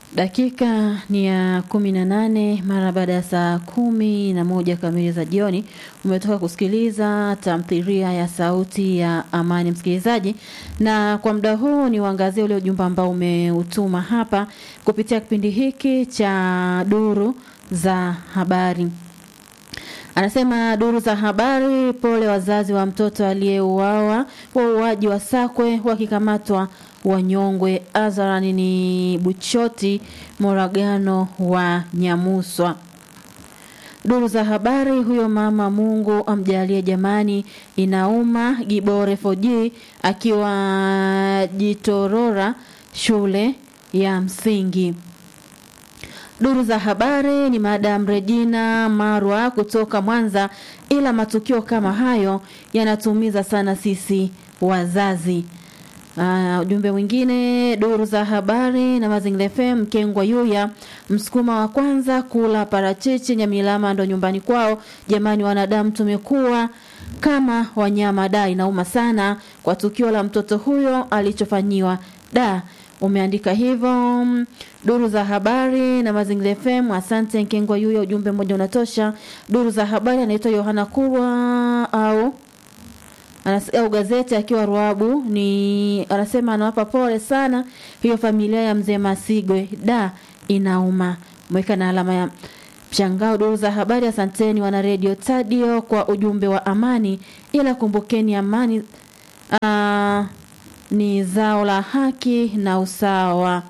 Dakika ni ya kumi na nane mara baada ya saa kumi na moja kamili za jioni. Umetoka kusikiliza tamthilia ya Sauti ya Amani, msikilizaji, na kwa muda huu ni uangazie ule ujumbe ambao umeutuma hapa kupitia kipindi hiki cha Duru za Habari. Anasema duru za habari, pole wazazi wa mtoto aliyeuawa wauaji wa Sakwe wakikamatwa wanyongwe. Azarani ni Buchoti Moragano wa Nyamuswa. Duru za habari, huyo mama Mungu amjalie jamani, inauma. Gibore Foji akiwa Jitorora shule ya msingi. Duru za habari ni Madam Regina Marwa kutoka Mwanza, ila matukio kama hayo yanatumiza sana sisi wazazi. Uh, ujumbe mwingine duru za habari na Mazingira FM Mkengwa Yuya msukuma wa kwanza kula parachichi Nyamilama ndo nyumbani kwao. Jamani, wanadamu tumekuwa kama wanyama. Da, inauma sana kwa tukio la mtoto huyo alichofanyiwa. Da, umeandika hivyo. Duru za habari na Mazingira FM, asante Nkengwa Yuya, ujumbe mmoja unatosha. Duru za habari anaitwa Yohana Kurwa au au gazeti akiwa Ruabu ni anasema anawapa pole sana hiyo familia ya mzee Masigwe, da inauma. Mweka na alama ya mshangao. Duru za habari, asanteni wana radio Tadio kwa ujumbe wa amani, ila kumbukeni amani aa, ni zao la haki na usawa.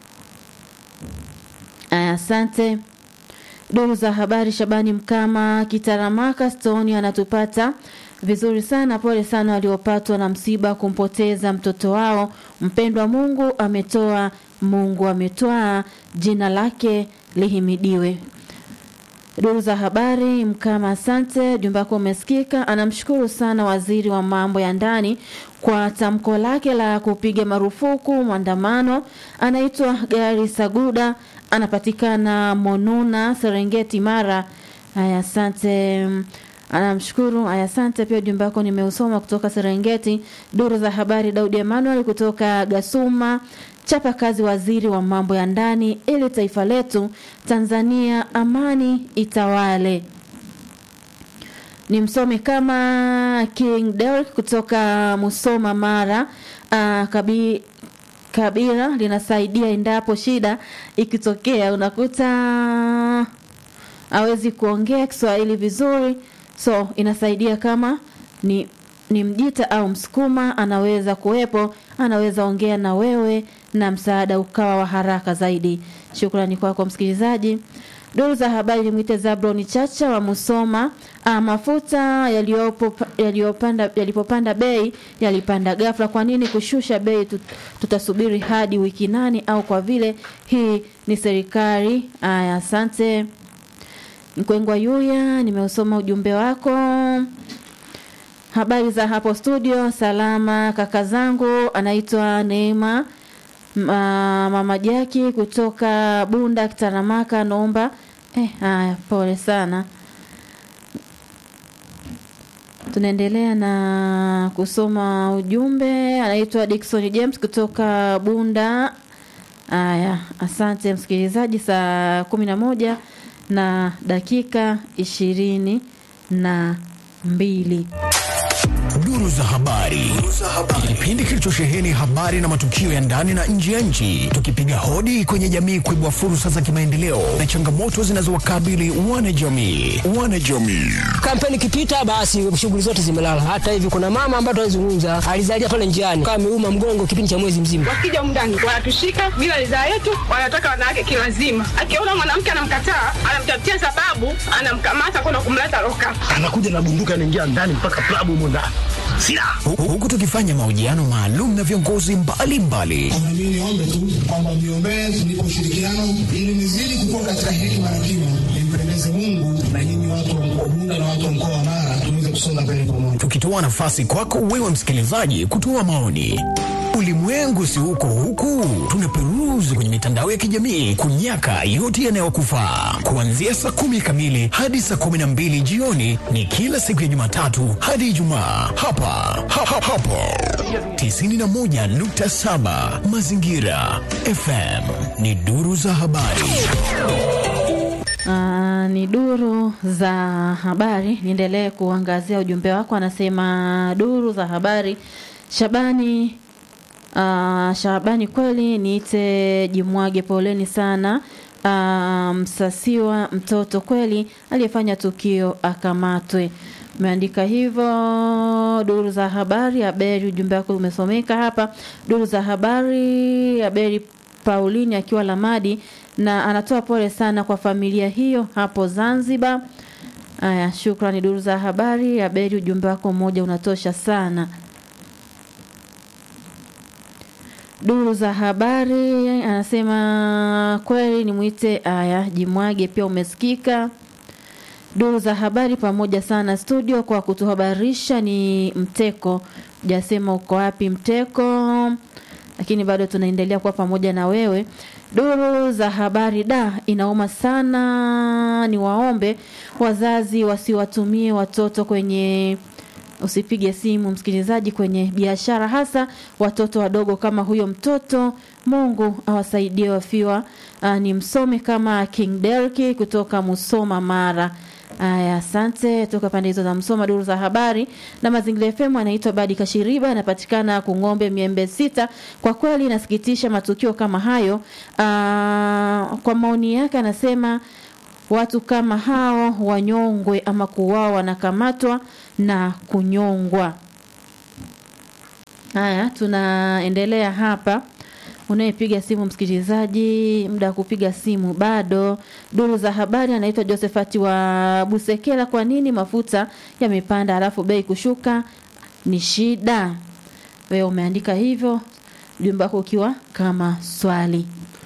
Aya, asante. Duru za habari, Shabani Mkama Kitaramaka Stoni anatupata vizuri sana. Pole sana waliopatwa na msiba kumpoteza mtoto wao mpendwa. Mungu ametoa, Mungu ametwaa, jina lake lihimidiwe. Duru za habari Mkama, asante. Jumba wako umesikika. Anamshukuru sana waziri wa mambo ya ndani kwa tamko lake la kupiga marufuku maandamano. Anaitwa Gari Saguda, anapatikana Monuna, Serengeti, Mara. Haya, asante anamshukuru. Aya, asante pia. Ujumbe wako nimeusoma kutoka Serengeti. Duru za habari, Daudi Emmanuel kutoka Gasuma, chapa kazi waziri wa mambo ya ndani ili taifa letu Tanzania amani itawale. Ni msome kama King Derek kutoka Musoma, Mara. Uh, kabi kabila linasaidia endapo shida ikitokea, unakuta hawezi kuongea Kiswahili vizuri so inasaidia kama ni ni Mjita au Msukuma, anaweza kuwepo, anaweza ongea na wewe na msaada ukawa wa haraka zaidi. Shukrani kwako kwa msikilizaji. Duru za habari limwite Zabroni Chacha wa Musoma. Ah, mafuta yaliyopo yaliyopanda yalipopanda bei yalipanda ghafla. Kwa nini kushusha bei? Tut, tutasubiri hadi wiki nane au kwa vile hii ni serikali? Aya, asante. Mkwengwa Yuya, nimeusoma ujumbe wako. Habari za hapo studio, salama kaka zangu. Anaitwa Neema mama Jaki kutoka Bunda Kitaramaka, naomba eh, haya, pole sana. Tunaendelea na kusoma ujumbe. Anaitwa Dickson James kutoka Bunda. Haya, asante msikilizaji, saa kumi na moja na dakika ishirini na mbili. Duru za habari, kipindi kilichosheheni habari na matukio ya ndani na nje ya nchi, tukipiga hodi kwenye jamii kuibua fursa za kimaendeleo na changamoto zinazowakabili wanajamii. Wanajamii, kampeni ikipita, basi shughuli zote zimelala. Hata hivi kuna mama ambaye tunazungumza alizalia pale njiani, kama ameuma mgongo kipindi cha mwezi mzima. Wakija mndani wanatushika bila ridhaa yetu, wanataka wanawake kilazima. Akiona mwanamke anamkataa, anamtafutia sababu, anamkamata kwenda kumleta loka, anakuja na bunduki, anaingia ndani mpaka klabu humo ndani huku tukifanya mahojiano maalum na viongozi mbalimbali. Mimi niombe tu kwamba mniombee tunipe ushirikiano ili nizidi kukua katika hekima na kima, nimpendeze Mungu na nyinyi watu wa Bunda na watu wa mkoa wa Mara tuweze kusonga mbele pamoja, tukitoa nafasi kwako wewe msikilizaji kutoa maoni. Ulimwengu si huko huku, tunaperuzi udukuzi kwenye mitandao ya kijamii kunyaka yote yanayokufaa. Kuanzia saa kumi kamili hadi saa kumi na mbili jioni ni kila siku ya Jumatatu hadi Ijumaa hapa ha, ha, hapo 91.7 Mazingira FM ni duru za habari. Ah, ni duru za habari. Niendelee kuangazia ujumbe wako, anasema duru za habari. Shabani ah, Shabani, kweli niite Jimwage, poleni sana. Ah, Msasiwa mtoto kweli aliyefanya tukio akamatwe. Umeandika hivyo duru za habari. Aberi, ujumbe wako umesomeka hapa. Duru za habari, Aberi Paulini akiwa Lamadi na anatoa pole sana kwa familia hiyo hapo Zanzibar. Aya, shukrani duru za habari. Aberi, ujumbe wako mmoja unatosha sana. Duru za habari anasema kweli ni mwite. Aya, Jimwage pia umesikika. Duru za habari pamoja sana studio kwa kutuhabarisha ni Mteko. Hujasema uko wapi Mteko, lakini bado tunaendelea kuwa pamoja na wewe. Duru za habari da, inauma sana. Ni waombe wazazi wasiwatumie watoto kwenye usipige simu msikilizaji, kwenye biashara, hasa watoto wadogo kama huyo mtoto. Mungu awasaidie wafiwa. Aa, ni msome kama King Derki kutoka Musoma, Mara. Aya, asante toka pande hizo za Msoma. Duru za habari na Mazingira FM, anaitwa Badi Kashiriba, anapatikana Kung'ombe Miembe Sita. Kwa kweli inasikitisha matukio kama hayo. Aa, kwa maoni yake anasema watu kama hao wanyongwe ama kuuawa, wanakamatwa na kunyongwa. Haya, tunaendelea hapa. Unayepiga simu msikilizaji, muda wa kupiga simu bado. Duru za habari, anaitwa Josephat wa Busekela. Kwa nini mafuta yamepanda alafu bei kushuka ni shida? Wewe umeandika hivyo, ujumbe wako ukiwa kama swali.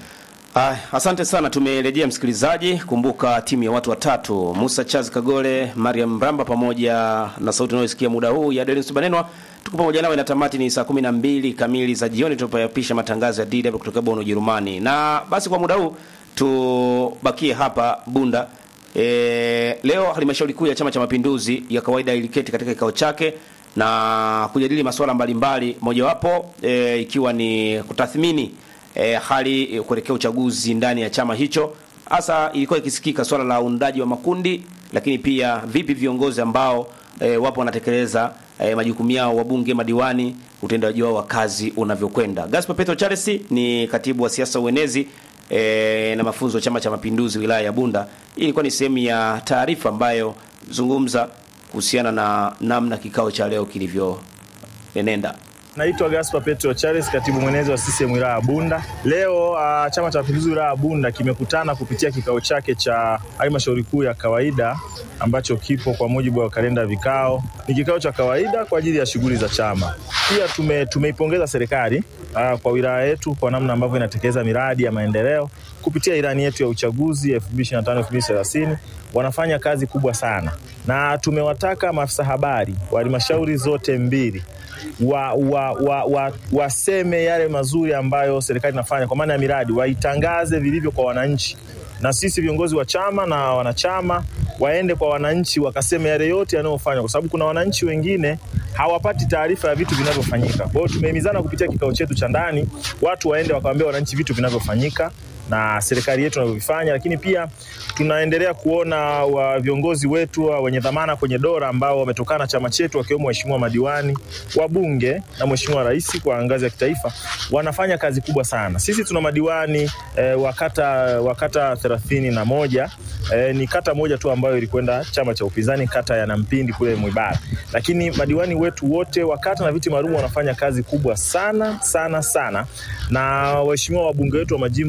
Ah, asante sana. Tumerejea msikilizaji. Kumbuka timu ya watu watatu, Musa Charles Kagole, Mariam Mramba pamoja na sauti unayosikia muda huu ya Denis Banenwa, tuko pamoja nawe na tamati ni saa 12 kamili za jioni tunapoyapisha matangazo ya DW kutoka Bonn, Ujerumani. Na basi kwa muda huu tubakie hapa Bunda. E, leo halmashauri kuu ya Chama cha Mapinduzi ya kawaida iliketi katika kikao chake na kujadili masuala mbalimbali, mojawapo e, ikiwa ni kutathmini e, hali e, kuelekea uchaguzi ndani ya chama hicho. Hasa ilikuwa ikisikika swala la uundaji wa makundi, lakini pia vipi viongozi ambao e, wapo wanatekeleza e, majukumu yao, wabunge, madiwani, utendaji wao wa kazi unavyokwenda. Gaspar Petro Charles ni katibu wa siasa uenezi e, na mafunzo ya Chama cha Mapinduzi wilaya ya Bunda. Hii ilikuwa ni sehemu ya taarifa ambayo zungumza kuhusiana na namna kikao cha leo kilivyoenenda. Naitwa Gaspar Petro Charles, katibu mwenezi wa CCM wilaya ya Bunda. Leo uh, Chama cha Mapinduzi wilaya ya Bunda kimekutana kupitia kikao chake cha halmashauri kuu ya kawaida ambacho kipo kwa mujibu wa kalenda ya vikao. Ni kikao cha kawaida kwa ajili ya shughuli za chama. Pia tume, tumeipongeza serikali uh, kwa wilaya yetu kwa namna ambavyo inatekeleza miradi ya maendeleo kupitia ilani yetu ya uchaguzi 2025-2030 wanafanya kazi kubwa sana, na tumewataka maafisa habari wa halmashauri zote mbili wa, wa, wa, wa, waseme yale mazuri ambayo serikali inafanya kwa maana ya miradi, waitangaze vilivyo kwa wananchi, na sisi viongozi wa chama na wanachama waende kwa wananchi wakaseme yale yote yanayofanywa, kwa sababu kuna wananchi wengine hawapati taarifa ya vitu vinavyofanyika. Kwa hiyo tumehimizana kupitia kikao chetu cha ndani, watu waende wakawaambia wananchi vitu vinavyofanyika na serikali yetu inavyovifanya, lakini pia tunaendelea kuona wa viongozi wetu wa wenye dhamana kwenye dola ambao wametokana na chama chetu wakiwemo waheshimiwa madiwani, wabunge na mheshimiwa rais kwa ngazi ya kitaifa wanafanya kazi kubwa sana. Sisi tuna madiwani eh, wa kata wa kata thelathini na moja eh, ni kata moja tu ambayo ilikwenda chama cha upinzani, kata ya Nampindi kule Mwibara, lakini madiwani wetu wote wa kata na viti maalum wanafanya kazi kubwa sana sana sana, na waheshimiwa wabunge wetu wa majimbo yote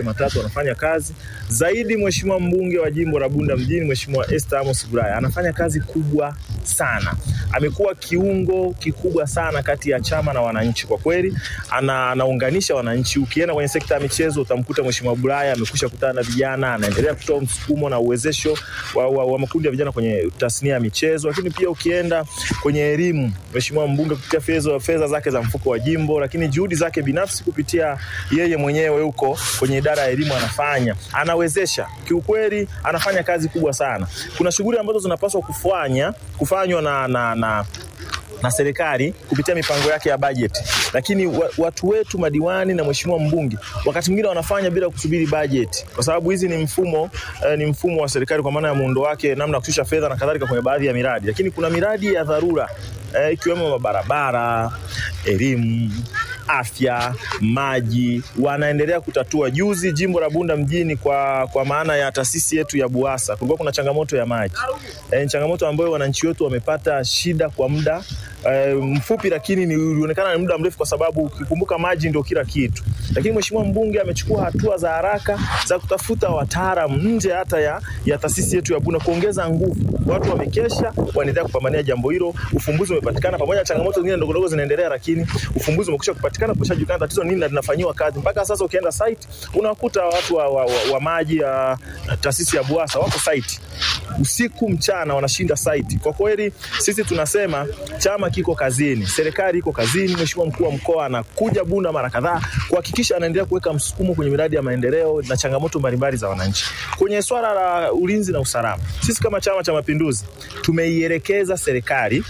matatu wanafanya kazi zaidi. Mheshimiwa mbunge wa jimbo la Bunda mjini, Mheshimiwa Esther Amos Bulaya anafanya kazi kubwa sana, amekuwa kiungo kikubwa sana kati ya chama na wananchi. Kwa kweli ana, anaunganisha wananchi. Ukienda kwenye sekta ya michezo utamkuta Mheshimiwa Bulaya amekwisha kutana na vijana, anaendelea kutoa msukumo na uwezesho wa, wa, wa makundi ya vijana kwenye tasnia ya michezo. Lakini pia ukienda kwenye elimu, Mheshimiwa mbunge kupitia fedha fedha zake za mfuko wa jimbo, lakini juhudi zake binafsi kupitia yeye mwenyewe huko kwenye idara ya elimu anafanya, anawezesha kiukweli, anafanya kazi kubwa sana. Kuna shughuli ambazo zinapaswa kufanya kufanywa na, na, na na serikali kupitia mipango yake ya bajeti, lakini wa, watu wetu madiwani na mheshimiwa mbunge wakati mwingine wanafanya bila kusubiri bajeti, kwa sababu hizi ni mfumo eh, ni mfumo wa serikali kwa maana ya muundo wake, namna ya kushusha fedha na kadhalika kwenye baadhi ya miradi, lakini kuna miradi ya dharura eh, ikiwemo mabarabara, elimu, afya, maji, wanaendelea kutatua. Juzi jimbo la Bunda mjini kwa, kwa maana ya taasisi yetu ya Buasa kulikuwa kuna changamoto ya maji eh, changamoto ambayo wananchi wetu wamepata shida kwa muda eh, mfupi, lakini ni ulionekana ni muda mrefu, kwa sababu ukikumbuka maji ndio kila kitu. Lakini mheshimiwa mbunge amechukua hatua za haraka za kutafuta wataalamu nje hata ya, ya taasisi yetu ya Bunda kuongeza nguvu. Watu wamekesha, wanaendelea kupambania jambo hilo, ufumbuzi umepatikana, pamoja na changamoto zingine ndogo ndogo zinaendelea, lakini ufumbuzi umekwisha kupatikana, kushajulikana tatizo nini na linafanyiwa kazi. Mpaka sasa ukienda site unakuta watu wa, wa, wa, wa maji ya taasisi ya Buasa wako site usiku mchana wanashinda site. Kwa kweli sisi tunasema chama kiko kazini, serikali iko kazini. Mheshimiwa mkuu wa mkoa anakuja Bunda mara kadhaa kuhakikisha anaendelea kuweka msukumo kwenye miradi ya maendeleo na changamoto mbalimbali za wananchi. Kwenye swala la ulinzi na usalama, sisi kama Chama cha Mapinduzi tumeielekeza serikali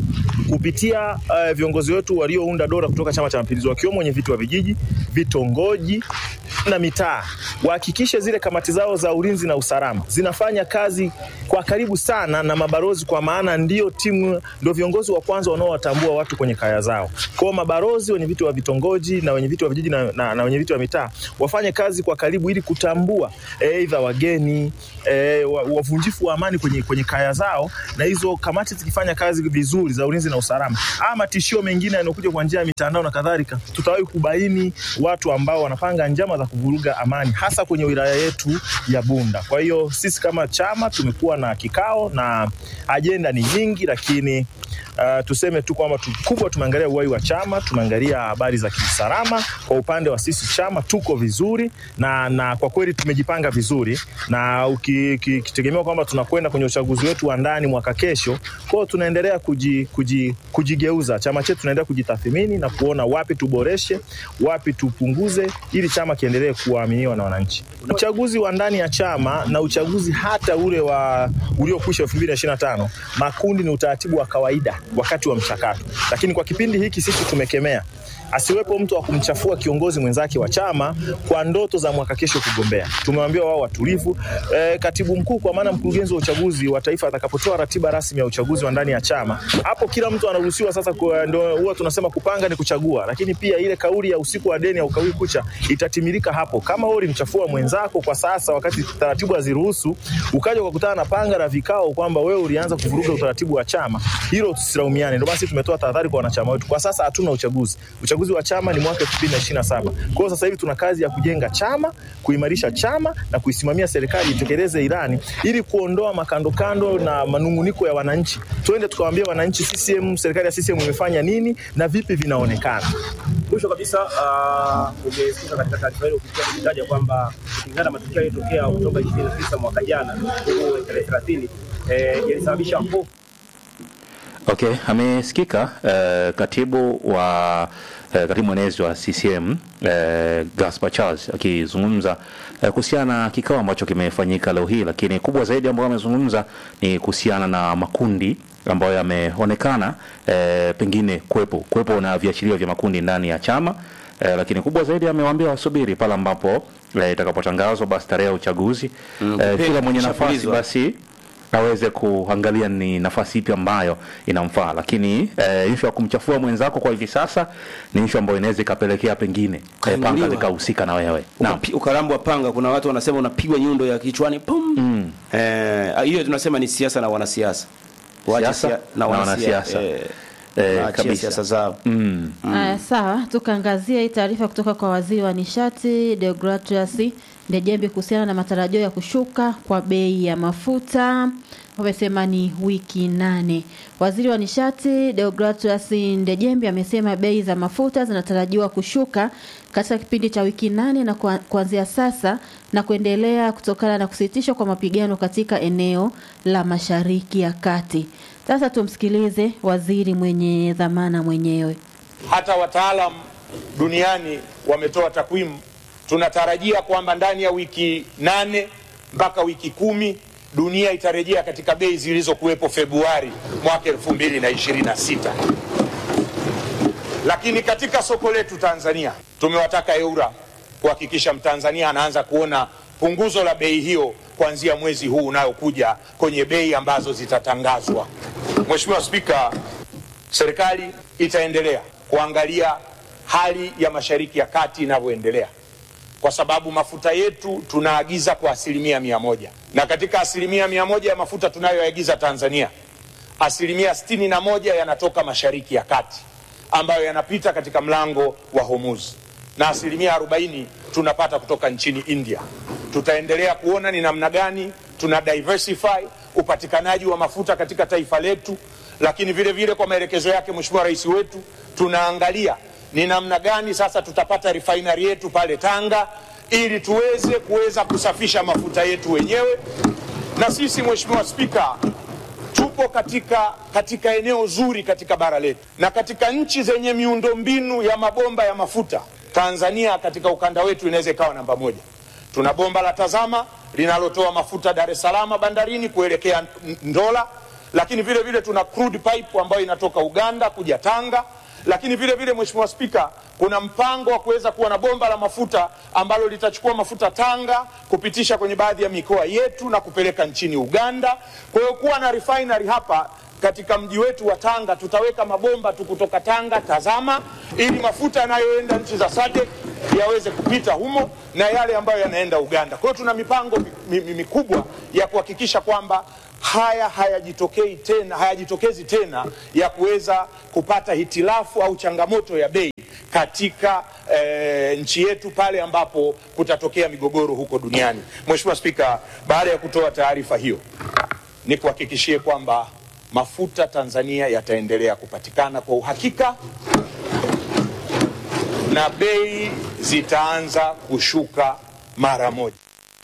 kupitia uh, viongozi wetu waliounda dola kutoka Chama cha Mapinduzi wakiwemo wenye viti wa vijiji, vitongoji na mitaa wahakikishe zile kamati zao za ulinzi na usalama zinafanya kazi kwa karibu sana na mabalozi, kwa maana ndio timu, ndio viongozi wa kwanza wanaowatambua watu kwenye kaya zao. Kwa hiyo mabalozi, wenye viti wa vitongoji na wenye viti wa vijiji na, na, na wenye viti wa mitaa wafanye kazi kwa karibu ili kutambua aidha e, wageni e, wavunjifu wa amani kwenye, kwenye kaya zao, na hizo kamati zikifanya kazi vizuri za ulinzi na usalama, ama matishio mengine yanayokuja kwa njia ya mitandao na kadhalika, tutawahi kubaini watu ambao wanapanga njama za kuvuruga amani hasa kwenye wilaya yetu ya Bunda. Kwa hiyo sisi kama chama tumekuwa na kikao na ajenda ni nyingi, lakini Uh, tuseme tu kwamba kubwa tumeangalia uhai wa chama, tumeangalia habari za kiusalama. Kwa upande wa sisi chama tuko vizuri na, na kwa kweli tumejipanga vizuri, na ukitegemea kwamba tunakwenda kwenye uchaguzi wetu wa ndani mwaka kesho, kwa hiyo tunaendelea kuji, kuji, kujigeuza. Chama chetu tunaendelea kujitathmini na kuona wapi tuboreshe, wapi tupunguze, ili chama kiendelee kuaminiwa na wananchi. Uchaguzi wa ndani ya chama na uchaguzi hata ule wa uliokwisha 2025 makundi ni utaratibu wa kawaida wakati wa mchakato, lakini kwa kipindi hiki sisi tumekemea asiwepo mtu wa kumchafua kiongozi mwenzake wa chama kwa ndoto za mwaka kesho kugombea. Tumewaambia wao watulivu. E, katibu mkuu kwa maana mkurugenzi wa uchaguzi wa taifa atakapotoa ratiba rasmi ya uchaguzi wa ndani ya chama, hapo kila mtu anaruhusiwa sasa. Ndio huwa tunasema kupanga ni kuchagua, lakini pia ile kauli ya usiku wa deni au kauli kucha itatimilika hapo. Kama wewe ulimchafua mwenzako kwa sasa, wakati taratibu haziruhusu, ukaja ukakutana na panga la vikao kwamba wewe ulianza kuvuruga utaratibu wa chama, hilo tusilaumiane. Ndio basi tumetoa tahadhari kwa wanachama wetu. Kwa sasa hatuna uchaguzi, uchaguzi wa chama ni mwaka 2027. Kwa hiyo sasa hivi tuna kazi ya kujenga chama, kuimarisha chama na kuisimamia serikali itekeleze ilani ili kuondoa makandokando na manunguniko ya wananchi. Twende tukawaambia wananchi CCM, serikali ya CCM imefanya nini na vipi vinaonekana. Mwisho kabisa, uh, umesikia katika taarifa hiyo ukitaja kwamba kulingana na matukio yaliyotokea Oktoba 29 mwaka jana huko tarehe 30 eh, yalisababisha hofu Okay, amesikika uh, katibu wa uh, katibu mwenezi wa CCM uh, Gaspar Charles akizungumza uh, kuhusiana na kikao ambacho kimefanyika leo hii, lakini kubwa zaidi ambayo amezungumza ni kuhusiana na makundi ambayo yameonekana uh, pengine kuwepo kuwepo na viashiria vya makundi ndani ya chama uh, lakini kubwa zaidi amewaambia wasubiri pale ambapo itakapotangazwa basi tarehe ya uchaguzi Mm, uh, kila mwenye nafasi kushapulizwa. basi aweze kuangalia ni nafasi ipi ambayo inamfaa, lakini eh, ishu ya kumchafua mwenzako kwa hivi sasa ni ishu ambayo inaweza ikapelekea pengine eh, panga Kainuliwa. likahusika na wewe. Naam. Ukapi- ukarambwa panga. Kuna watu wanasema unapigwa nyundo ya kichwani pum. Mm. Eh, hiyo tunasema ni siasa na wanasiasa, Waache Siasa sia- na wanasiasa. Eh, eh, Waachie kabisa siasa zao. mm. Aya, sawa, tukaangazia hii taarifa kutoka kwa waziri wa nishati Deogratias Ndejembi kuhusiana na matarajio ya kushuka kwa bei ya mafuta. Wamesema ni wiki nane. Waziri wa nishati Deogratias Ndejembi amesema bei za mafuta zinatarajiwa kushuka katika kipindi cha wiki nane na kwa- kuanzia sasa na kuendelea kutokana na kusitishwa kwa mapigano katika eneo la Mashariki ya Kati. Sasa tumsikilize waziri mwenye dhamana mwenyewe. hata wataalam duniani wametoa takwimu. Tunatarajia kwamba ndani ya wiki nane mpaka wiki kumi dunia itarejea katika bei zilizokuwepo Februari mwaka elfu mbili na ishirini na sita. Lakini katika soko letu Tanzania tumewataka EURA kuhakikisha Mtanzania anaanza kuona punguzo la bei hiyo kuanzia mwezi huu unayokuja kwenye bei ambazo zitatangazwa. Mheshimiwa Spika, serikali itaendelea kuangalia hali ya Mashariki ya Kati inavyoendelea kwa sababu mafuta yetu tunaagiza kwa asilimia mia moja na katika asilimia mia moja ya mafuta tunayoagiza Tanzania asilimia sitini na moja yanatoka Mashariki ya Kati ambayo yanapita katika mlango wa Hormuz na asilimia arobaini tunapata kutoka nchini India. Tutaendelea kuona ni namna gani tuna diversify upatikanaji wa mafuta katika taifa letu, lakini vile vile kwa maelekezo yake Mheshimiwa Rais wetu tunaangalia ni namna gani sasa tutapata refinery yetu pale Tanga ili tuweze kuweza kusafisha mafuta yetu wenyewe. Na sisi Mheshimiwa Spika, tupo katika, katika eneo zuri katika bara letu na katika nchi zenye miundombinu ya mabomba ya mafuta. Tanzania katika ukanda wetu inaweza ikawa namba moja. Tuna bomba la Tazama linalotoa mafuta Dar es Salaam bandarini kuelekea N- Ndola, lakini vile vile tuna crude pipe ambayo inatoka Uganda kuja Tanga lakini vile vile Mheshimiwa Spika, kuna mpango wa kuweza kuwa na bomba la mafuta ambalo litachukua mafuta Tanga kupitisha kwenye baadhi ya mikoa yetu na kupeleka nchini Uganda. Kwa hiyo kuwa na refinery hapa katika mji wetu wa Tanga, tutaweka mabomba tu kutoka Tanga Tazama, ili mafuta yanayoenda nchi za SADC yaweze kupita humo na yale ambayo yanaenda Uganda. Kwa hiyo tuna mipango mi- mi- mikubwa ya kuhakikisha kwamba haya hayajitokei tena, hayajitokezi tena ya kuweza kupata hitilafu au changamoto ya bei katika eh, nchi yetu pale ambapo kutatokea migogoro huko duniani. Mheshimiwa Spika, baada ya kutoa taarifa hiyo, ni kuhakikishie kwamba mafuta Tanzania yataendelea kupatikana kwa uhakika na bei zitaanza kushuka mara moja.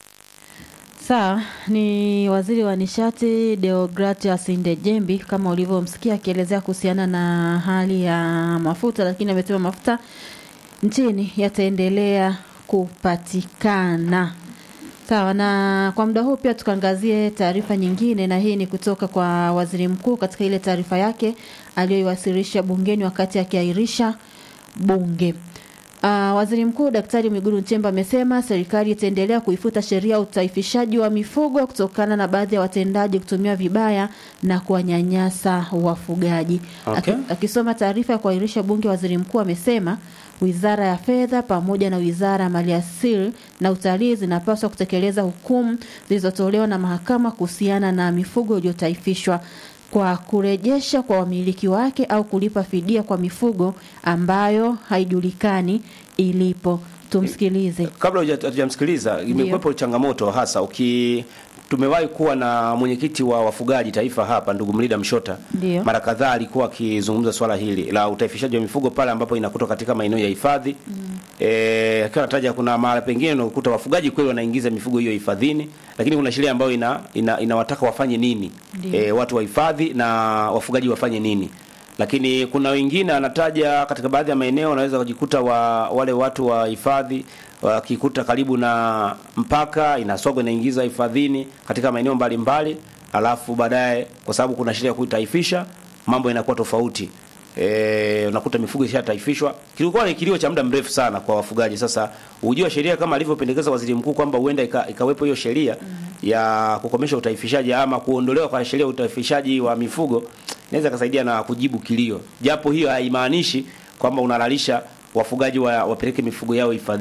Sawa, ni waziri wa nishati Deogratias Ndejembi kama ulivyomsikia akielezea kuhusiana na hali ya mafuta, lakini amesema mafuta nchini yataendelea kupatikana. Sawa, na kwa muda huu pia tukaangazie taarifa nyingine, na hii ni kutoka kwa waziri mkuu katika ile taarifa yake aliyoiwasilisha bungeni wakati akiahirisha bunge. Uh, waziri mkuu Daktari Mwigulu Nchemba amesema serikali itaendelea kuifuta sheria ya utaifishaji wa mifugo kutokana na baadhi ya watendaji kutumia vibaya na kuwanyanyasa wafugaji. Okay. Aki- Akisoma taarifa ya kuahirisha bunge, waziri mkuu amesema Wizara ya Fedha pamoja na Wizara ya Maliasili na Utalii zinapaswa kutekeleza hukumu zilizotolewa na mahakama kuhusiana na mifugo iliyotaifishwa kwa kurejesha kwa wamiliki wake au kulipa fidia kwa mifugo ambayo haijulikani ilipo. Tumsikilize. kabla huja- hatujamsikiliza imekuwepo changamoto hasa uki tumewahi kuwa na mwenyekiti wa wafugaji taifa hapa ndugu Mlida Mshota Ndio. mara kadhaa alikuwa akizungumza swala hili la utaifishaji wa mifugo pale ambapo inakutwa katika maeneo ya hifadhi mm. e, akiwa anataja kuna mara pengine unakuta wafugaji kweli wanaingiza mifugo hiyo hifadhini lakini kuna sheria ambayo ina, ina, inawataka wafanye nini Ndio. e, watu wa hifadhi na wafugaji wafanye nini lakini kuna wengine anataja katika baadhi ya maeneo wanaweza kujikuta wa, wale watu wa hifadhi wakikuta karibu na mpaka inasogwa inaingiza hifadhini katika maeneo mbalimbali alafu baadaye kwa sababu kuna sheria ya kuitaifisha mambo yanakuwa tofauti e, unakuta mifugo ishataifishwa kilikuwa ni kilio cha muda mrefu sana kwa wafugaji sasa ujua sheria kama alivyopendekeza waziri mkuu kwamba huenda ika, ikawepo hiyo sheria ya kukomesha utaifishaji ama kuondolewa kwa sheria ya utaifishaji wa mifugo inaweza kasaidia na kujibu kilio japo hiyo haimaanishi kwamba unalalisha wafugaji wa, wapeleke mifugo yao hifadhini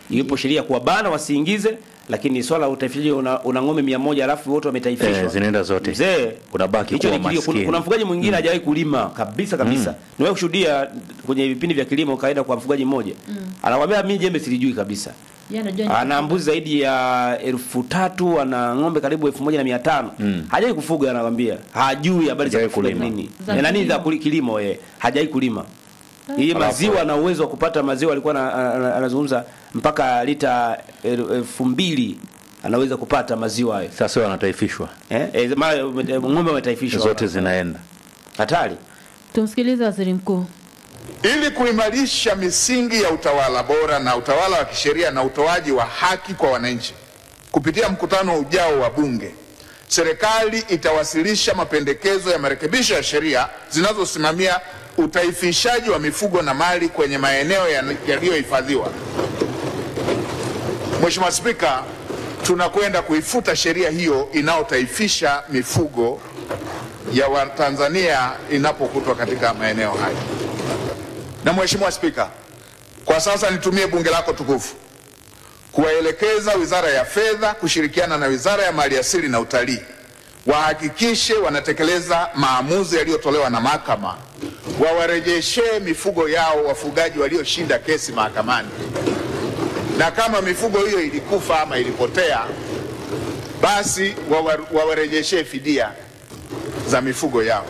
iwepo sheria ya kuwabana wasiingize lakini swala la utaifishaji una, una ng'ombe mia moja alafu wote wametaifishwa Eh, zinaenda zote. mzee Unabaki hicho kuwa ni kilio. Kuna, maskini. kuna mfugaji mwingine hajawahi kulima kabisa kabisa Mm. niwahi kushuhudia kwenye vipindi vya kilimo kaenda kwa mfugaji mmoja Mm. anakwambia mimi jembe silijui kabisa Yeye anajua ni- ana mbuzi zaidi ya elfu tatu ana ng'ombe karibu elfu moja na mia tano Mm. hajai kufuga anakwambia hajui habari za Hajai kufuga kulima. nini Za Eh, nani kilimo. za kuli- kilimo eh hajai kulima hii Alafu- maziwa na uwezo wa kupata maziwa alikuwa ana- ana- anazungumza mpaka lita el- elfu mbili anaweza kupata maziwa hayo sasa wanataifishwa eh, eh mara ume- ng'ombe wametaifishwa zote zinaenda hatari Tumsikilize waziri mkuu. ili kuimarisha misingi ya utawala bora na utawala wa kisheria na utoaji wa haki kwa wananchi. Kupitia mkutano ujao wa Bunge, serikali itawasilisha mapendekezo ya marekebisho ya sheria zinazosimamia utaifishaji wa mifugo na mali kwenye maeneo ya- yaliyohifadhiwa. Mheshimiwa Spika, tunakwenda kuifuta sheria hiyo inayotaifisha mifugo ya Watanzania inapokutwa katika maeneo hayo. Na Mheshimiwa Spika, kwa sasa nitumie bunge lako tukufu kuwaelekeza Wizara ya Fedha kushirikiana na Wizara ya Maliasili na Utalii wahakikishe wanatekeleza maamuzi yaliyotolewa na mahakama, wawarejeshee mifugo yao wafugaji walioshinda kesi mahakamani, na kama mifugo hiyo ilikufa ama ilipotea, basi wawa- wawarejeshee fidia za mifugo yao.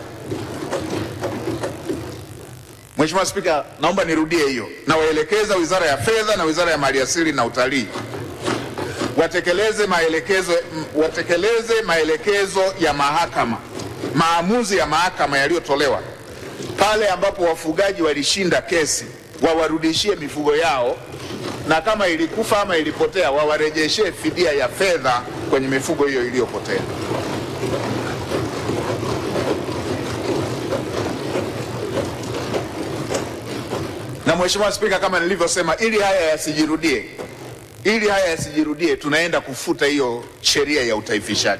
Mheshimiwa Spika, naomba nirudie hiyo. Nawaelekeza Wizara ya Fedha na Wizara ya Maliasili na Utalii watekeleze maelekezo, m- watekeleze maelekezo ya mahakama, maamuzi ya mahakama yaliyotolewa pale ambapo wafugaji walishinda kesi, wawarudishie mifugo yao, na kama ilikufa ama ilipotea, wawarejeshee fidia ya fedha kwenye mifugo hiyo iliyopotea. Na Mheshimiwa Spika, kama nilivyosema, ili haya yasijirudie, ili haya yasijirudie, tunaenda kufuta hiyo sheria ya utaifishaji.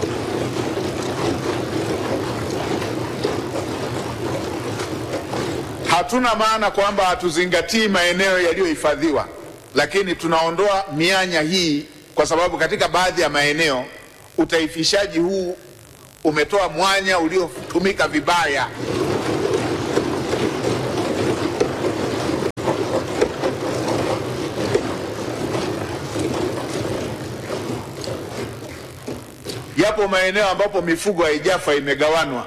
Hatuna maana kwamba hatuzingatii maeneo yaliyohifadhiwa, lakini tunaondoa mianya hii kwa sababu katika baadhi ya maeneo utaifishaji huu umetoa mwanya uliotumika vibaya. Yapo maeneo ambapo mifugo haijafa imegawanwa,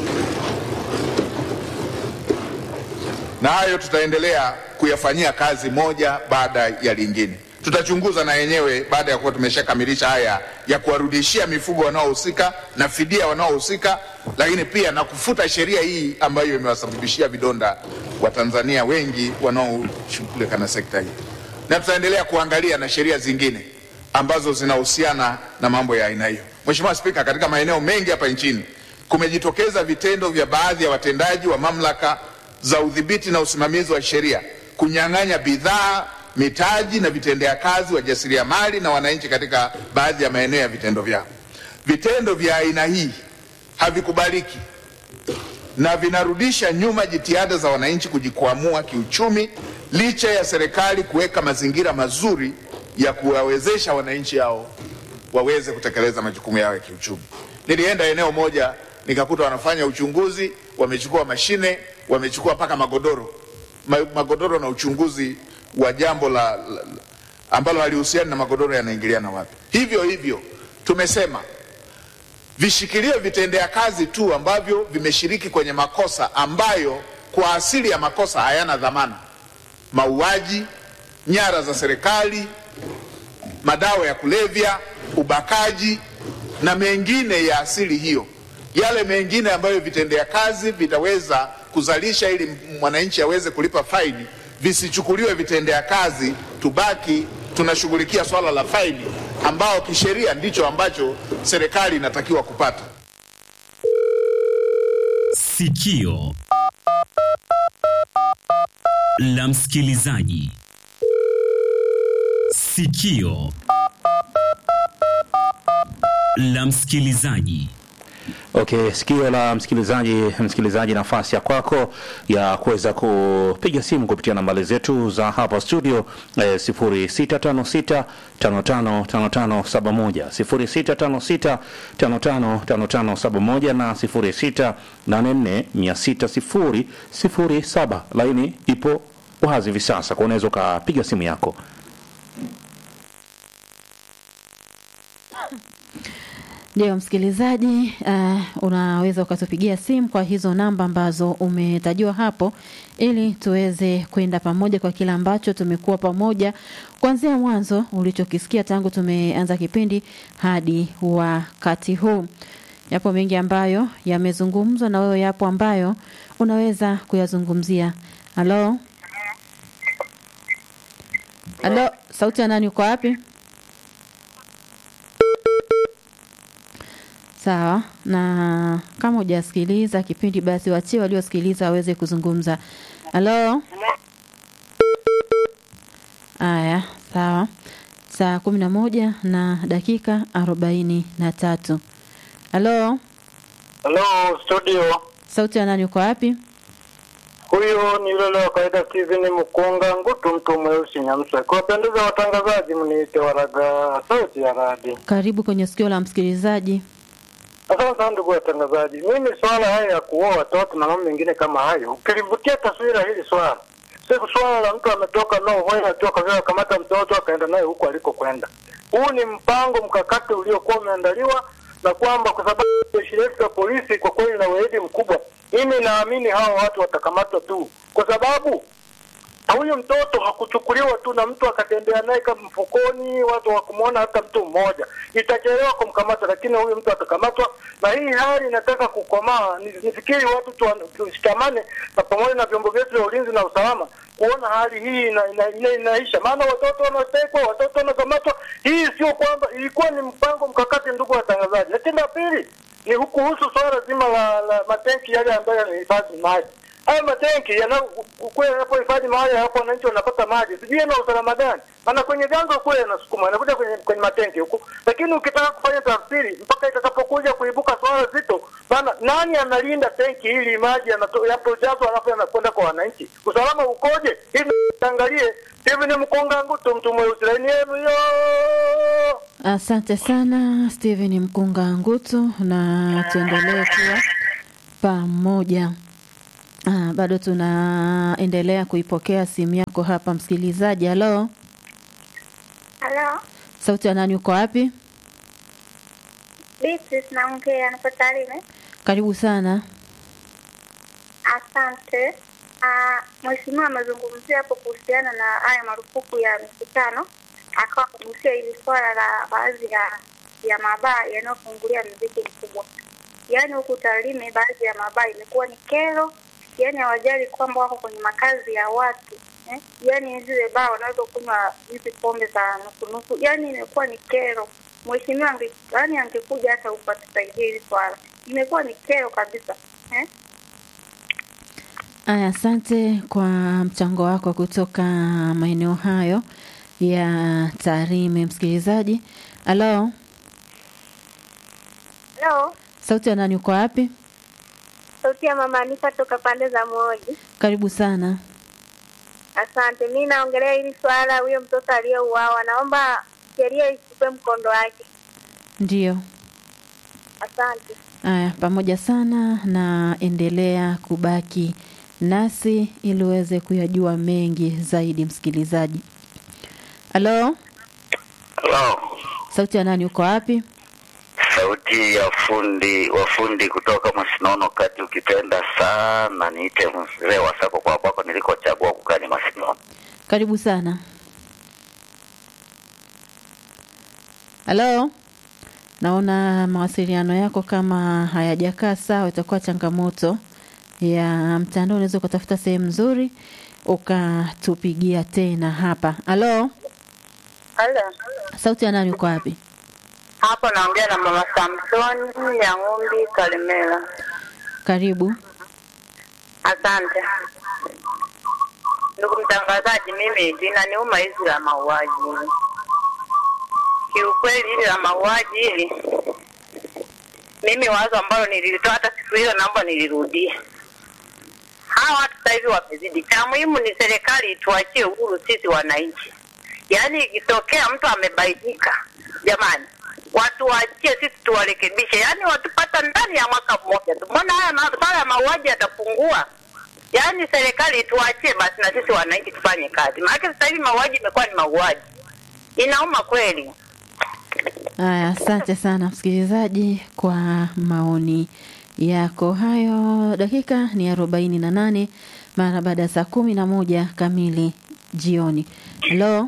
na hayo tutaendelea kuyafanyia kazi moja baada ya lingine. Tutachunguza na yenyewe baada ya kuwa tumeshakamilisha haya ya kuwarudishia mifugo wanaohusika na fidia wanaohusika, lakini pia na kufuta sheria hii ambayo imewasababishia vidonda Watanzania wengi wanaoshughulika na sekta hii, na tutaendelea kuangalia na sheria zingine ambazo zinahusiana na mambo ya aina hiyo. Mheshimiwa Spika, katika maeneo mengi hapa nchini kumejitokeza vitendo vya baadhi ya watendaji wa mamlaka za udhibiti na usimamizi wa sheria kunyang'anya bidhaa, mitaji na vitendea kazi wajasiriamali na wananchi katika baadhi ya maeneo ya vitendo vyao. Vitendo vya aina hii havikubaliki na vinarudisha nyuma jitihada za wananchi kujikwamua kiuchumi licha ya serikali kuweka mazingira mazuri ya kuwawezesha wananchi hao waweze kutekeleza majukumu yao ya kiuchumi. Nilienda eneo moja nikakuta wanafanya uchunguzi, wamechukua mashine, wamechukua mpaka magodoro Ma, magodoro na uchunguzi wa jambo la, la, la ambalo halihusiani na magodoro yanaingiliana wapi. Hivyo hivyo tumesema vishikilie vitendea kazi tu ambavyo vimeshiriki kwenye makosa ambayo kwa asili ya makosa hayana dhamana: mauaji, nyara za serikali, madawa ya kulevya, ubakaji na mengine ya asili hiyo. Yale mengine ambayo vitendea kazi vitaweza kuzalisha ili mwananchi aweze kulipa faini, visichukuliwe vitendea kazi, tubaki tunashughulikia swala la faini ambao kisheria ndicho ambacho serikali inatakiwa kupata. Sikio la msikilizaji. Sikio la msikilizaji. Okay, sikio la msikilizaji, msikilizaji, nafasi ya kwako ya kuweza kupiga simu kupitia nambari zetu za hapa studio eh, 0656555571 0656555571 na 0684600007. Laini ipo wazi hivi sasa, kwa unaweza ukapiga simu yako. Ndio msikilizaji, uh, unaweza ukatupigia simu kwa hizo namba ambazo umetajiwa hapo, ili tuweze kwenda pamoja kwa kile ambacho tumekuwa pamoja kuanzia mwanzo ulichokisikia tangu tumeanza kipindi hadi wakati huu. Yapo mengi ambayo yamezungumzwa na wewe, yapo ambayo unaweza kuyazungumzia. Halo, halo, sauti ya nani? Uko wapi? Sawa, na kama hujasikiliza kipindi basi wachie waliosikiliza waweze kuzungumza. Halo. Aya, sawa. Saa kumi na moja na dakika arobaini na tatu. Halo, Halo studio, sauti ya nani? Uko wapi? huyu ni yule wa kawaida Steven Mkunga Ngutu, mtu mweusi Nyamsa. Kuwapendeza watangazaji, mniite Waraga sauti ya radi. Karibu kwenye sikio la msikilizaji. Asante sana ndugu watangazaji. Mimi swala haya ya kuoa watoto na mambo mengine kama hayo, ukilivutia taswira hili swala, si swala la mtu ametoka no hoya tu akaanza kamata mtoto akaenda naye huko alikokwenda. Huu ni mpango mkakati uliokuwa umeandaliwa na kwamba kwa sababu jeshi letu la polisi kwa kweli na weledi mkubwa, mimi naamini hawa watu watakamatwa tu, kwa sababu huyu mtoto hakuchukuliwa tu na mtu akatembea naye kama mfukoni, watu hawakumwona hata mtu mmoja. Itachelewa kumkamata, lakini huyu mtu atakamatwa, na hii hali inataka kukomaa. Ni- Nifikiri watu tu- tushikamane na pamoja na vyombo vyetu vya ulinzi na usalama kuona hali hii ina, ina, ina, inaisha, maana watoto wanatekwa, watoto wanakamatwa. Hii sio kwamba ilikuwa ni mpango mkakati, ndugu watangazaji. Lakini la pili ni kuhusu swala zima la, la matenki yale ambayo yanahifadhi maji haya matenki yana kule yanapohifadhi mahali hapo wananchi wanapata maji, sijui yana usalama gani? Maana kwenye vyanzo kule yanasukuma yanakuja kwenye, kwenye matenki huku, lakini ukitaka kufanya tafsiri mpaka itakapokuja kuibuka swala zito, maana nani analinda tenki hili maji yanato- yanapojazwa alafu yanakwenda kwa wananchi, usalama ukoje? Hivi angalie hivi, ni mkonga ngutu mtu mweusi laini yenu hiyo. Asante sana Steven Mkunga Ngutu, na tuendelee kuwa pamoja. Ah, bado tunaendelea kuipokea simu yako hapa msikilizaji. Halo, Halo, sauti ya nani? Uko wapi? Beatrice naongea, niko Tarime. Karibu sana. Asante. Ah, Mheshimiwa amezungumzia hapo kuhusiana na haya marufuku ya mikutano, akawa amegusia hili swala la baadhi ya ya mabaa yanayofungulia mziki mkubwa. Yaani huku Tarime baadhi ya mabaa imekuwa ni kero, yaani hawajali kwamba wako kwenye makazi ya watu eh? Yaani zile baa wanaweza kunywa hizi pombe za nusu nusu, yaani imekuwa ni kero. Mheshimiwa ange, yaani angekuja hata huku atusaidie hili swala, imekuwa ni kero kabisa eh? Aya, asante kwa mchango wako kutoka maeneo hayo ya Tarime, msikilizaji. Halo, Hello, sauti ya nani? Uko wapi? sauti ya mama Anifa toka pande za Moji. Karibu sana. Asante. Mi naongelea hili swala, huyo mtoto aliyeuawa, naomba sheria ichukue mkondo wake. Ndiyo. Asante. Aya, pamoja sana na endelea kubaki nasi ili uweze kuyajua mengi zaidi, msikilizaji. Halo, Halo, sauti ya nani? Uko wapi? sauti ya fundi wafundi kutoka Masinono kati, ukipenda sana niite mzee wa sako kwa kwako nilikochagua kukaa ni Masinono. Karibu sana. Halo, naona mawasiliano yako kama hayajakaa sawa, itakuwa changamoto ya mtandao. Unaweza ukatafuta sehemu nzuri ukatupigia tena hapa. Halo, Halo, sauti ya nani? Uko wapi? hapo naongea na mama Samsoni ya Ng'umbi Kalemela. Karibu. Asante ndugu mtangazaji, mimi linaniuma hizi la mauaji kiukweli, hili la mauaji hili mimi wazo ambalo nililitoa hata siku hiyo naomba nilirudie. Hawa watu sasa hivi wamezidi. Cha muhimu ni serikali tuachie uhuru sisi wananchi. Yaani ikitokea mtu amebainika, jamani, watu waachie sisi tuwarekebishe, yaani watupata ndani ya mwaka mmoja tu. Mbona haya masuala ya mauaji yatapungua? Yaani serikali tuachie basi na sisi wananchi tufanye kazi, maana sasa hivi mauaji imekuwa ni mauaji, inauma kweli. Haya, asante sana msikilizaji kwa maoni yako hayo. Dakika ni arobaini na nane mara baada ya saa kumi na moja kamili jioni. Halo,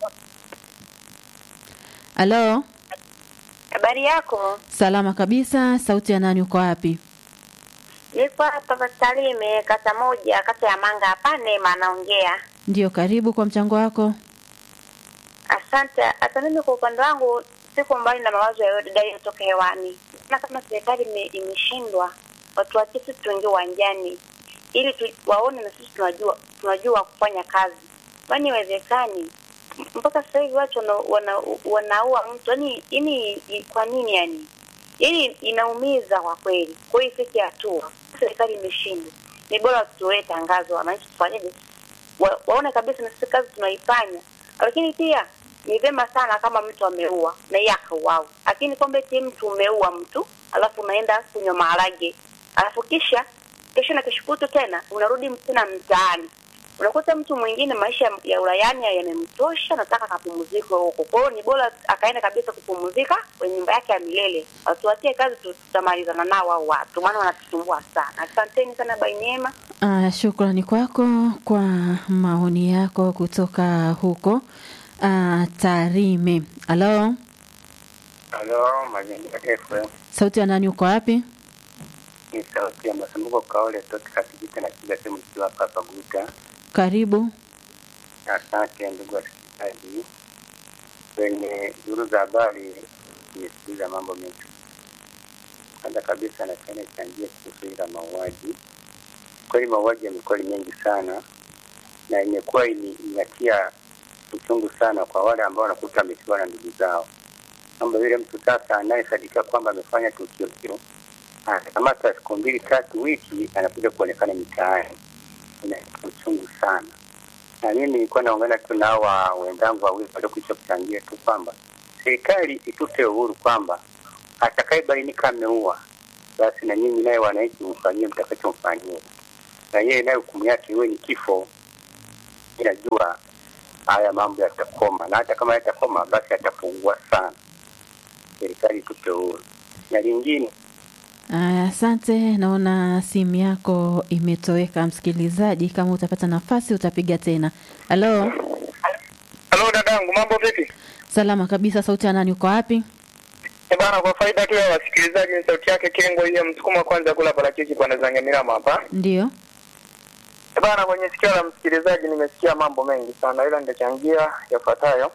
halo, Habari yako? salama kabisa. Sauti ya nani? Uko wapi? Niko hapa Pasalime, kata moja, kata ya Manga hapa Neema anaongea. Ndio, karibu kwa mchango wako. Asante. Hata mimi kwa upande wangu siko mbali na mawazo ya dada yaliyotoka hewani. Na kama serikali ime- imeshindwa, watu wache sisi tuingie uwanjani ili tu, waone na sisi tunajua tunajua kufanya kazi. Kwani iwezekani M- mpaka sasa hivi watu wana, wana, wanaua mtu yani, yani kwa nini yani? Yani inaumiza kwa kweli. Kwa hiyo ifike hatua serikali imeshindwa, ni bora tutoe tangazo, wananchi tufanyeje, wa, waone kabisa na sisi kazi tunaifanya, lakini pia ni vyema sana kama mtu ameua na yeye akauawa, lakini kwamba eti mtu umeua mtu alafu unaenda kunywa maharage alafu kisha kesho na kesho kutu tena unarudi tena mtaani unakuta mtu mwingine maisha ya- ya ulayani yamemtosha, nataka akapumzike huko. Kwa hiyo ni bora akaenda kabisa kupumzika kwenye nyumba yake ya milele. Watuachie kazi, tu- tutamalizana nao hao watu, maana wanatusumbua sana. Asanteni sana Bainema. Ah, shukrani kwako kwa maoni yako kutoka huko ah, Tarime. Halo, Halo, Mazingira FM. sauti ya nani? Uko wapi? Ni sauti ya Masumbuko Kaole toka Katigita na kiga simu nikiwa hapa Paguta. Karibu. Asante ndugu wasikilizaji. Kwenye duru za habari nimesikiliza mambo mengi. Kwanza kabisa napenda nichangie kuhusu ila mauaji. Kweli mauaji yamekuwa ni mengi sana na imekuwa ini- inatia uchungu sana kwa wale ambao wanakuta wamefiwa na ndugu zao, kwamba yule mtu sasa anayesadika kwamba amefanya tukio hilo anakamata siku mbili tatu, wiki, anakuja kuonekana mitaani. Inaleta uchungu sana, na mimi nilikuwa naungana tu na hawa wenzangu wawili waliokwisha kuchangia tu kwamba serikali itupe uhuru kwamba atakayebainika ameua, basi na nyinyi naye wananchi mfanyie mtakachomfanyia, na yeye naye hukumu yake iwe ni kifo. Inajua haya mambo yatakoma, na hata kama yatakoma, basi yatapungua sana. Serikali itupe uhuru. Na lingine Aya, asante. Naona simu yako imetoweka, msikilizaji. Kama utapata nafasi utapiga tena. Halo, Halo dadangu, mambo vipi? salama kabisa. Sauti ya nani? Uko wapi? Eh bana, kwa faida tu ya wasikilizaji, ni sauti yake Kengo hiyo msukuma kwanza kula parachichi kwa Nazange Mirama hapa. Ndio. Eh bana, kwenye sikio la msikilizaji nimesikia mambo mengi sana, ila nitachangia yafuatayo.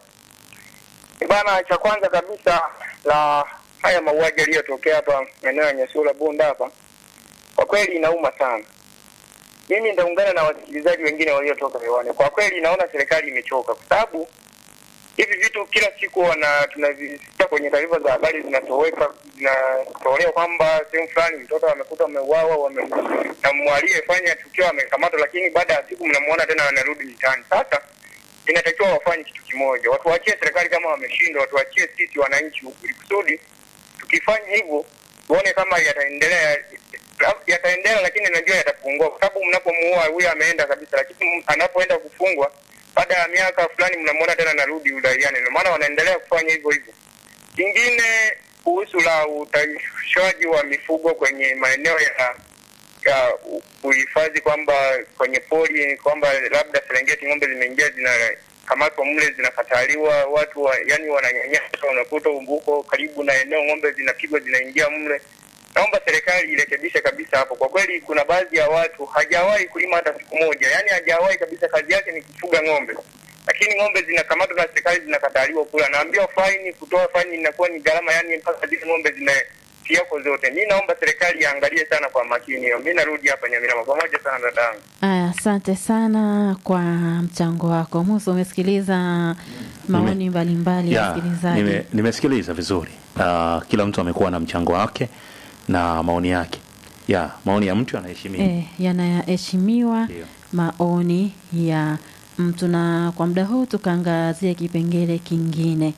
Eh bana, cha kwanza kabisa la haya mauaji yaliyotokea hapa maeneo ya Nyasula Bunda hapa, kwa kweli inauma sana. Mimi nitaungana na wasikilizaji wengine waliotoka hewani. Kwa kweli naona serikali imechoka, kwa sababu hivi vitu kila siku wana tunavisikia kwenye taarifa za habari zinatoweka zinatolewa kwamba sehemu fulani mtoto amekuta ameuawa wame, na mwaliyefanya tukio amekamatwa, lakini baada ya siku mnamuona tena anarudi mitaani. Sasa inatakiwa wafanye kitu kimoja, watuachie serikali kama wameshindwa, watuachie sisi wananchi, ili kusudi tukifanya hivyo tuone kama yataendelea yataendelea, lakini najua yatapungua, kwa sababu mnapomuua huyo ameenda kabisa, lakini anapoenda kufungwa baada ya miaka fulani mnamwona tena narudi uraiani. Ndio maana wanaendelea kufanya hivyo hivyo. Kingine kuhusu la utaifishwaji wa mifugo kwenye maeneo ya ya u- uhifadhi, kwamba kwenye pori, kwamba labda Serengeti ng'ombe zimeingia zinakamatwa mle zinakataliwa, watu wa, yani wananyanyasa, unakuta umbuko karibu na eneo ng'ombe zinapigwa zinaingia mle. Naomba serikali irekebishe kabisa hapo. Kwa kweli, kuna baadhi ya watu hajawahi kulima hata siku moja, yani hajawahi kabisa, kazi yake ni kufuga ng'ombe, lakini ng'ombe zinakamatwa na serikali zinakataliwa kula. Naambiwa faini, kutoa faini inakuwa ni gharama, yani mpaka zile ng'ombe zimefiako zote. Mi naomba serikali iangalie sana kwa makini hiyo. Mi narudi hapa Nyamirama. Pamoja sana dadangu. Aya, asante sana kwa mchango wako. Musa, umesikiliza maoni mbalimbali ya Ya, wasikilizaji. nime, nimesikiliza vizuri. Uh, kila mtu amekuwa na mchango wake na maoni yake ya maoni ya mtu yanaheshimiwa eh, yanaheshimiwa maoni ya mtu. Na kwa muda huu tukaangazia kipengele kingine.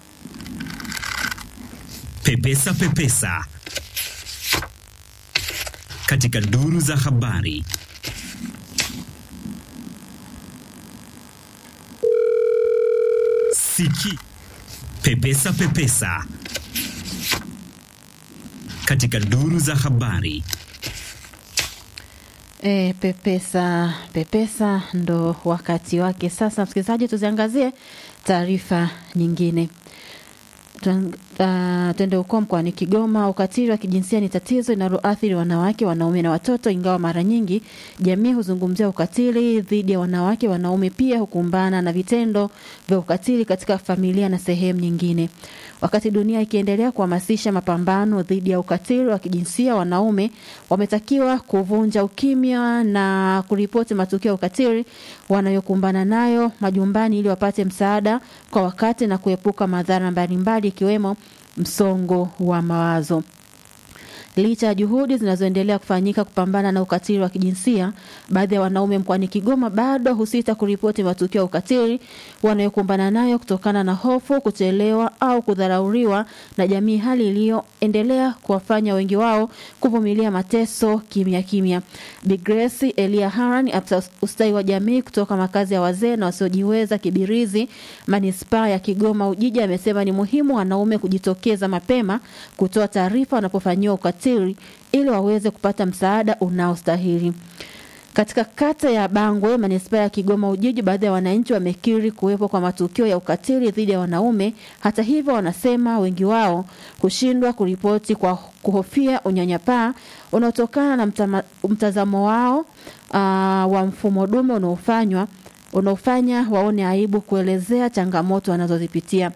Pepesa Pepesa katika duru za habari. Siki Pepesa Pepesa katika duru za habari. E, pepesa pepesa ndo wakati wake sasa. Msikilizaji, tuziangazie taarifa nyingine. Tuan- ah, Twende huko mkoani Kigoma. Ukatili wa kijinsia ni tatizo linaloathiri wanawake, wanaume na watoto, ingawa mara nyingi jamii huzungumzia ukatili dhidi ya wanawake. Wanaume pia hukumbana na vitendo vya ukatili katika familia na sehemu nyingine. Wakati dunia ikiendelea kuhamasisha mapambano dhidi ya ukatili wa kijinsia, wanaume wametakiwa kuvunja ukimya na kuripoti matukio ya ukatili wanayokumbana nayo majumbani ili wapate msaada kwa wakati na kuepuka madhara mbalimbali ikiwemo msongo wa mawazo. Licha ya juhudi zinazoendelea kufanyika kupambana na ukatili wa kijinsia, baadhi ya wanaume mkoani Kigoma bado husita kuripoti matukio ya ukatili wanayokumbana nayo kutokana na hofu, kuchelewa au kudharauriwa na jamii, hali iliyoendelea kuwafanya wengi wao kuvumilia mateso kimya kimya. Bi Grace Elia Haran, afisa ustawi wa jamii kutoka makazi ya wazee na wasiojiweza Kibirizi, manispaa ya Kigoma Ujiji, amesema ni muhimu wanaume kujitokeza mapema kutoa taarifa wanapofanyiwa ukatili ili waweze kupata msaada unaostahili. Katika kata ya Bangwe, manispaa ya Kigoma Ujiji, baadhi ya wananchi wamekiri kuwepo kwa matukio ya ukatili dhidi ya wanaume. Hata hivyo, wanasema wengi wao kushindwa kuripoti kwa kuhofia unyanyapaa unaotokana na mtama, mtazamo wao uh, wa mfumo dume unaofanywa unaofanya waone aibu kuelezea changamoto wanazozipitia.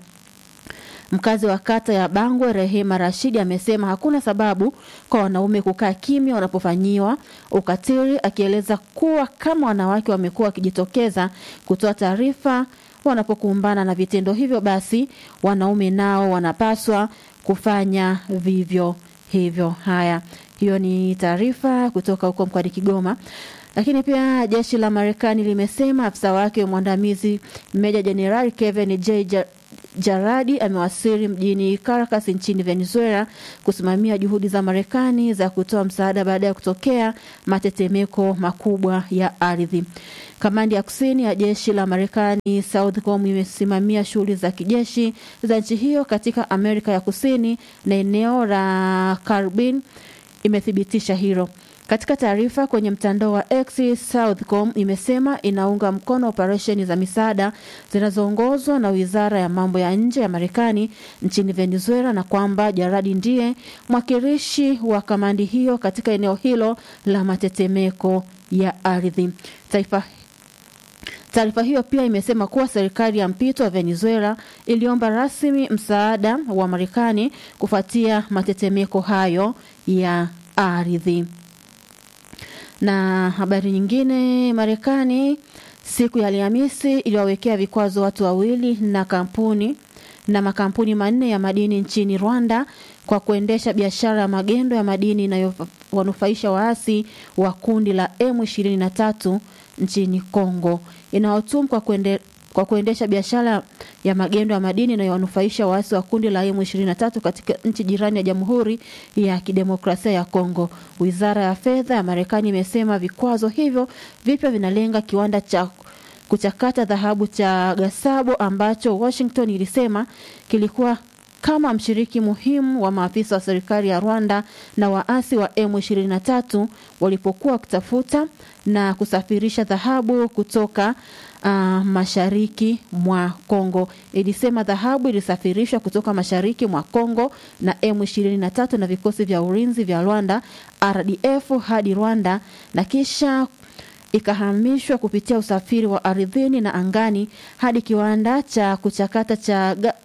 Mkazi wa kata ya Bangwe Rehema Rashidi amesema hakuna sababu kwa wanaume kukaa kimya wanapofanyiwa ukatili, akieleza kuwa kama wanawake wamekuwa wakijitokeza kutoa taarifa wanapokumbana na vitendo hivyo, basi wanaume nao wanapaswa kufanya vivyo hivyo. Haya, hiyo ni taarifa kutoka huko mkoani Kigoma. Lakini pia jeshi la Marekani limesema afisa wake mwandamizi Meja Jenerali Kevin J. Ja- Jaradi amewasili mjini Caracas nchini Venezuela kusimamia juhudi za Marekani za kutoa msaada baada ya kutokea matetemeko makubwa ya ardhi. Kamandi ya kusini ya jeshi la Marekani Southcom imesimamia shughuli za kijeshi za nchi hiyo katika Amerika ya Kusini na eneo la Caribbean imethibitisha hilo. Katika taarifa kwenye mtandao wa X, Southcom imesema inaunga mkono operesheni za misaada zinazoongozwa na Wizara ya Mambo ya Nje ya Marekani nchini Venezuela na kwamba Jaradi ndiye mwakilishi wa kamandi hiyo katika eneo hilo la matetemeko ya ardhi. Taifa Taarifa hiyo pia imesema kuwa serikali ya mpito wa Venezuela iliomba rasmi msaada wa Marekani kufuatia matetemeko hayo ya ardhi. Na habari nyingine, Marekani siku ya Alhamisi iliwawekea vikwazo watu wawili na kampuni na makampuni manne ya madini nchini Rwanda kwa kuendesha biashara ya magendo ya madini inayowanufaisha waasi wa kundi la M23 nchini Kongo. Inayotumu kwa kuende, kwa kuendesha biashara ya magendo ya madini inayowanufaisha waasi wa kundi la M23 katika nchi jirani ya Jamhuri ya Kidemokrasia ya Kongo. Wizara ya Fedha ya Marekani imesema vikwazo hivyo vipya vinalenga kiwanda cha kuchakata dhahabu cha Gasabo ambacho Washington ilisema kilikuwa kama mshiriki muhimu wa maafisa wa serikali ya Rwanda na waasi wa M23 walipokuwa wakitafuta na kusafirisha dhahabu kutoka uh, mashariki mwa Kongo. Ilisema dhahabu ilisafirishwa kutoka mashariki mwa Kongo na M23 na vikosi vya ulinzi vya Rwanda RDF hadi Rwanda na kisha ikahamishwa kupitia usafiri wa ardhini na angani hadi kiwanda cha kuchakata cha ga,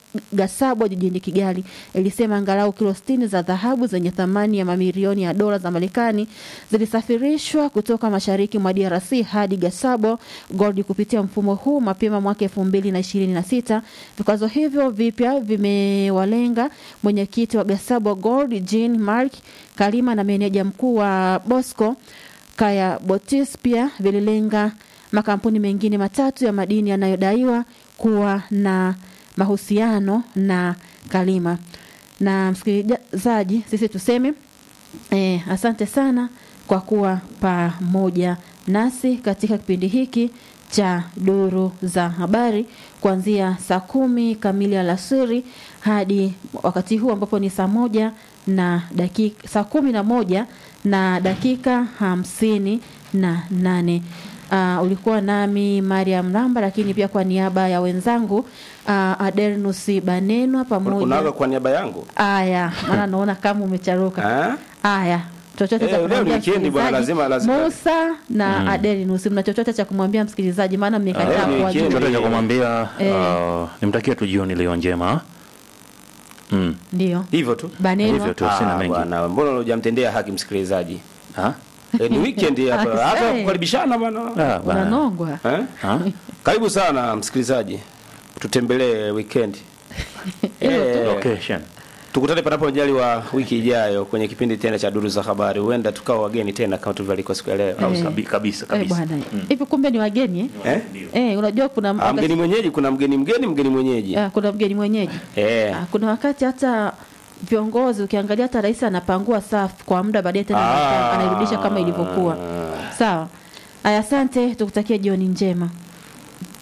Gasabwa jijini Kigali ilisema angalau kilo 60 za dhahabu zenye thamani ya mamilioni ya dola za Marekani zilisafirishwa kutoka mashariki mwa DRC hadi Gasabo Gold kupitia mfumo huu mapema mwaka 2026. Vikwazo hivyo vipya vimewalenga mwenyekiti wa Gasabo Gold Jean Mark Kalima na meneja mkuu wa Bosco Kaya Botis pia vililenga makampuni mengine matatu ya madini yanayodaiwa kuwa na mahusiano na Kalima. Na msikilizaji, sisi tuseme eh, asante sana kwa kuwa pamoja nasi katika kipindi hiki cha duru za habari kuanzia saa kumi kamili alasiri hadi wakati huu ambapo ni saa moja na dakika saa kumi na moja na dakika hamsini na nane. Uh, ulikuwa nami Mariam Ramba, lakini pia kwa niaba ya wenzangu uh, Adernus Banenwa pamoja Unaga kwa niaba yangu Aya, maana naona kama umecharuka. Aya, chochote Eh, cha leo kumwambia ni weekend bwana, msikilizaji. lazima- lazima- Musa na Mm. Aderinus, mna chochote cha kumwambia msikilizaji? Maana mmekataa kuwajua. chochote cha kumwambia Eh. uh, nimtakie tu jioni leo njema mm. Ndio. hivyo tu Banenwa. Hivyo tu, sina mengi. bwana mbona hujamtendea haki msikilizaji ha? Eh, ni weekend hapa hata Eh. kukaribishana bwana Ah, bwana. Unanongwa. Eh? Karibu sana msikilizaji, tutembelee weekend. Eh, Location. tukutane panapo majaliwa wiki ijayo kwenye kipindi tena cha duru za habari. Huenda tukawa wageni tena kama tulivyoalikwa siku ya leo. Eh. Kabi- kabisa Eh, kabisa bwana. Hivi kumbe ni wageni eh? Eh? Eh, unajua kuna Ah, wakati- mgeni mwenyeji, kuna mgeni mgeni, mgeni mwenyeji. Ah, kuna mgeni mwenyeji. Eh. Ah, kuna wakati hata viongozi ukiangalia hata rais anapangua safu kwa muda baadaye tena Ah. anairudisha kama ilivyokuwa. Sawa. Aya, asante, tukutakie jioni njema.